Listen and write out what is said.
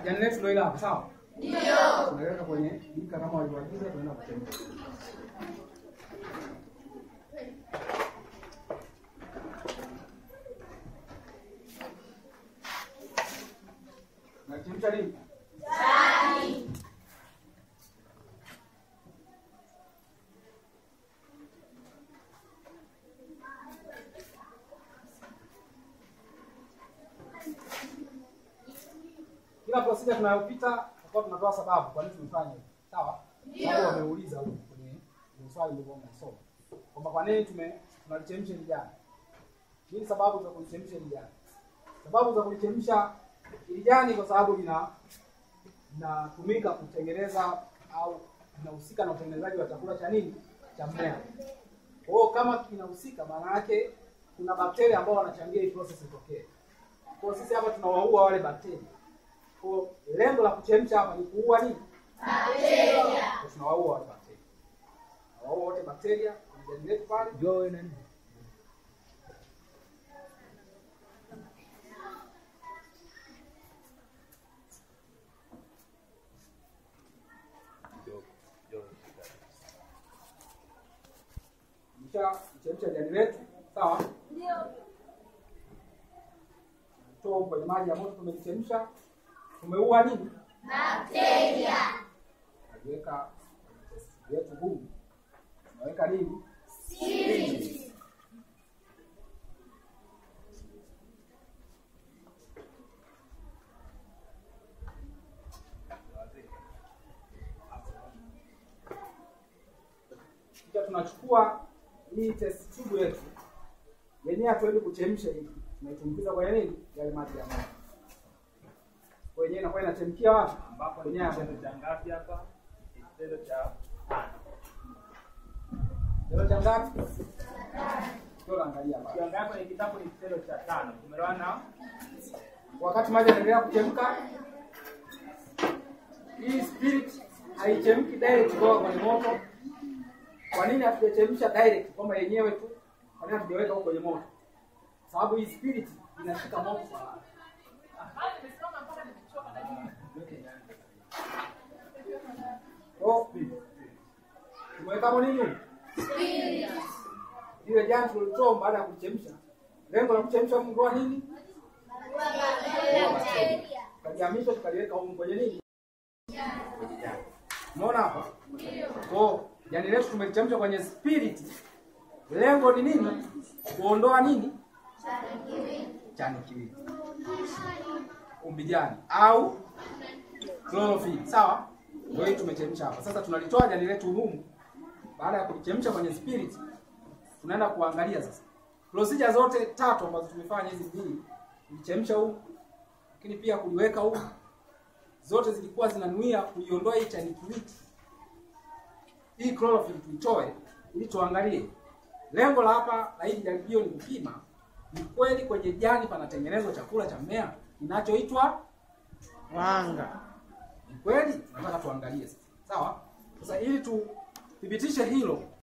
jani letu ndio ile hapa, sawa? Ndio. Tunaweka kwenye bika kama walivyoagiza, tunaenda kuchemsha. Nachemsha nini? Kila procedure tunayopita tutakuwa tunatoa sababu kwa nini tumefanya hivi. Sawa? Ndio. Wameuliza huko kwenye kwenye swali ndio mnasoma. Kwamba kwa nini tume tunalichemsha hili jani? Nini sababu za kulichemsha hili jani? Sababu za kulichemsha hili jani kwa sababu lina linatumika kutengeneza au linahusika na utengenezaji wa chakula cha nini? Cha mmea. Kwa hiyo kama kinahusika maana yake kuna bakteria ambao wanachangia hii process itokee. Kwa hiyo sisi hapa tunawaua wale bakteria. Kwa hiyo lengo la kuchemsha hapa ni kuua nini? Bakteria. Tunawaua wale bakteria. Tunawaua wote bakteria kwenye jani letu pale. Joe nani? Kisha chemsha jani letu, sawa? Ndio. Toa kwenye maji ya moto tumechemsha. Tumeua nini? Bakteria. Tuweka yetu humu. Tunaweka nini? Spirit. Kisha tunachukua hii test tube yetu. Yenyewe hatuendi kuchemsha hivi. Tunaitumbukiza kwenye nini? Yale maji ya moto. Kwa yenyewe inakuwa inachemkia wapi? Ambapo ni Kwenye hapo. kitendo cha ngapi hapa? Ni Kitendo cha tano. Kitendo cha ngapi? Ndio naangalia hapa. Kiwango ni kitabu ni kitendo cha tano. Tumeelewana? Wakati maji yanaendelea kuchemka, hii spirit haichemki direct kutoka kwenye moto. Kwa nini hatujachemsha direct kwamba yenyewe tu? Kwa nini hatujaweka huko kwenye moto? Sababu hii spirit inashika moto sana. Oh, tumeweka hapo nini? Ile jani tulitoa baada ya kuchemsha. Lengo la kuchemsha mngoa nini? Bakteria. Tukajihamisha tukaliweka huko kwenye nini? Kwenye jani. Umeona hapa? Kwa jani letu tumelichemsha kwenye spirit. Lengo ni nini? Kuondoa nini? Chani kiwili. Umbijani au chlorophyll. Sawa? Ndio hii tumechemsha hapa. Sasa tunalitoa jani letu humu. Baada ya kulichemsha kwenye spirit, tunaenda kuangalia sasa. Procedure zote tatu ambazo tumefanya hizi mbili, kulichemsha humu, lakini pia kuliweka humu, zote zilikuwa zinanuia kuiondoa hii chani kiwiti. Hii chlorophyll tuitoe ili tuangalie. Lengo la hapa la hili jaribio ni kupima ni kweli kwenye jani panatengenezwa chakula cha mmea kinachoitwa Wanga. ni kweli tunataka tuangalie sasa. Sawa? Sasa ili tuthibitishe hilo,